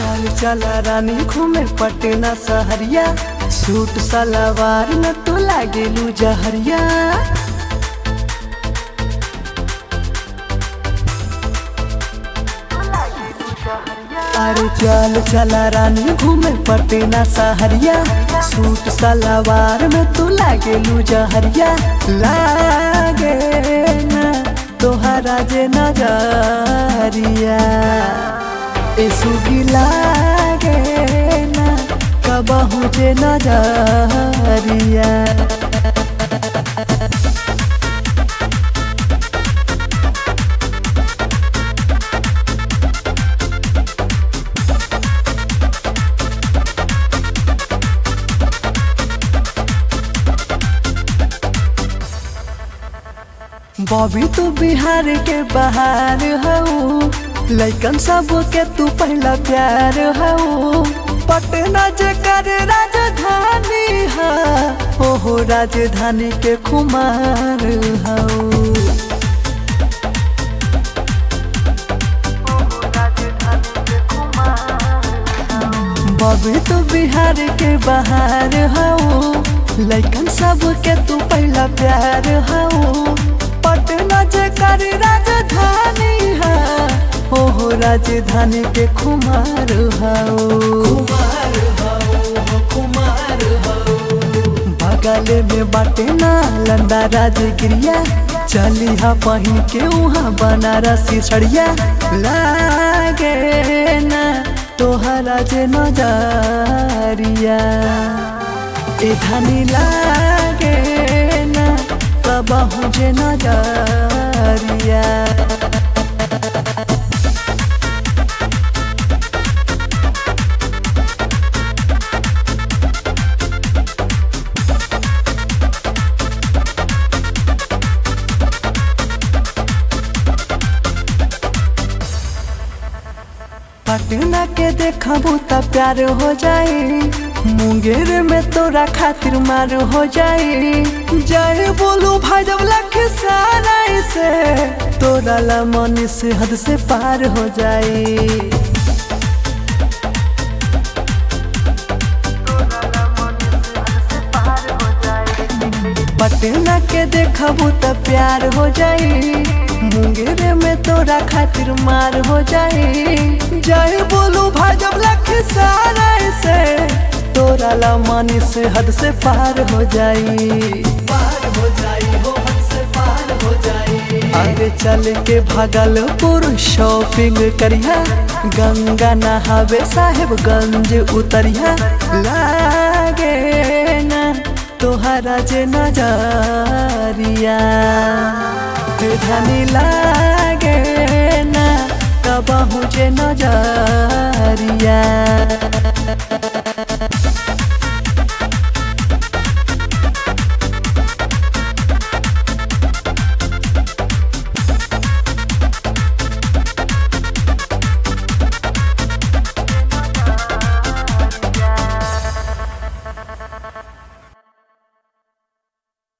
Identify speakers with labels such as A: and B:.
A: चाल चला रानी घूमे पटना सहरिया सूट सलवार में तो लागेलू जहरिया अरे चल चला रानी घूमे पटना सहरिया सूट सलवार में तू लागेलू जहरिया लागे ना तोहरा जे नजरिया ए सुगी लागे ना कबहू जे नजरिया बॉबी तू बिहार के बाहर हऊ लैकन सब के तू पहला प्यार हऊ पटना जे कर राजधानी है ओहो राजधानी के कुमार हऊ बॉबी तू बिहार के बाहर हऊ लैकन सब के तू पहला प्यार हऊ पटना जे कर राजधानी है ओहो राजधानी के कुमार हऊ बगल में बाटे ना लंदा राजगिरिया चली हा पहिन के वहाँ बनारसी सड़िया लागे ना तोहरा जे नजरिया ए धनी लागे ना कबहू जे नजरिया पटना के देखबू त प्यार हो जाई मुंगेर में तोरा खातिर मार हो जाई जाए बोलू भाई जब लख सारा से तोरा ला मन से हद से पार हो जाई पटना के देखबू त प्यार हो जाई मुंगेर में तोरा खातिर मार हो जाई जाए बोलू भाजब लख सारा से तोरा ला मानी से हद से पार हो जाई पार हो जाई हो हद से पार हो जाई आगे चल के भागलपुर शॉपिंग करिया गंगा नहावे साहेबगंज उतरिया लागे ना तोहरा जे नजरिया धनी लागे ना कबहू जे नजरिया